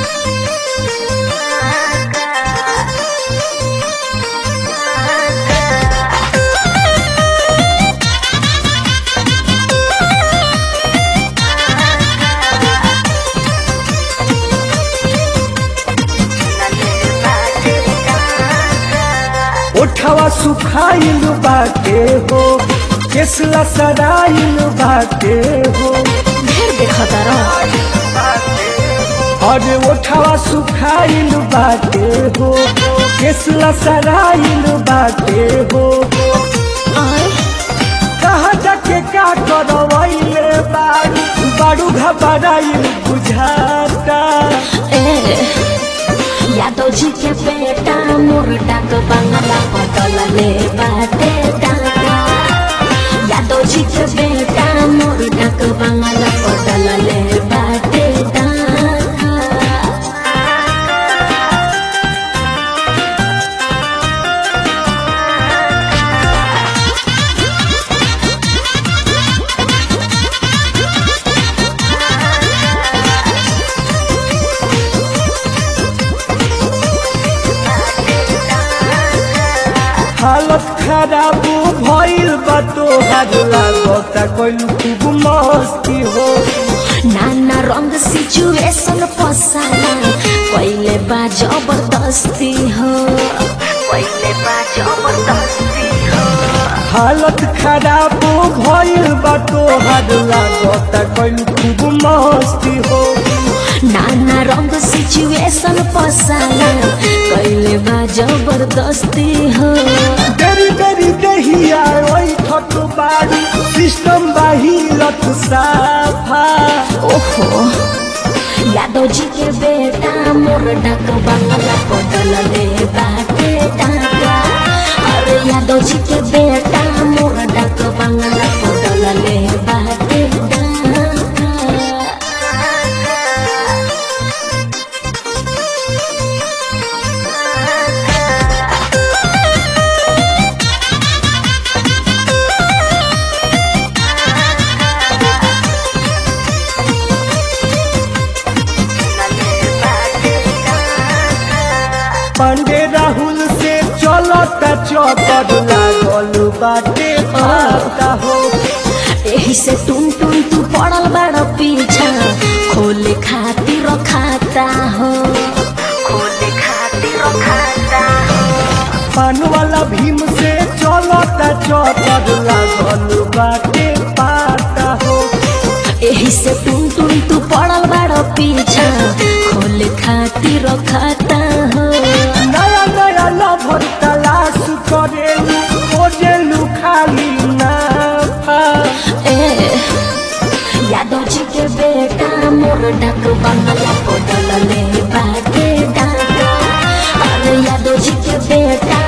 ओठवा सुखाइल बाटे हो केसला सराइल बाटे हो ढेर देखता रह अरे ओठवा सुखाइल बाटे हो केसला सराइल बाटे हो आय कहा जाके का करवैले बारू बारू घबराइल बुझाता ए यादव जी के बेटा मोर डाक बंगला पटल ले बाटे डाका यादव जी के बेटा मोर डाक बंगला पटल ले बाटे डाका हालत खराब भइल बा तोहार लागता कइल खूब मस्ती हो नाना रंग सिचुएशन पसाला पहिले बा जबरदस्ती हो पहिले बा जबरदस्ती हो हालत खराब भइल बा तोहार लागता कइल खूब मस्ती हो नाना रंग सिचुएशन पसाला पहिले बा जबरदस्ती हो बेरी बेरी दहिया ओइ ठक बाड़ी सिस्टम बाहिरत साफा ओहो यादव जी के बेटा मोर डाक बंगला पटल ले बाटे डाका अरे यादव जी के बेटा मोर डाक बंगला पटल ले बाटे डाका पांडे राहुल से चलता चौपट लागल बाटे पाता हो एही से टुन टुन तू पड़ल बड़ पीछा खोले खातिर खाता हो खोले खातिर खाता हो पान वाला भीम से चलता चौपट लागल बाटे पाता हो एही से टुन टुन तू पड़ल बड़ पीछा खोले खातिर खाता हो नया नया लभर तलाश करेलू खोजेलू खाली नाफा ए यादव जी के बेटा मोर डाक बंगला पटल ले बाटे डाका अरे यादव जी के बेटा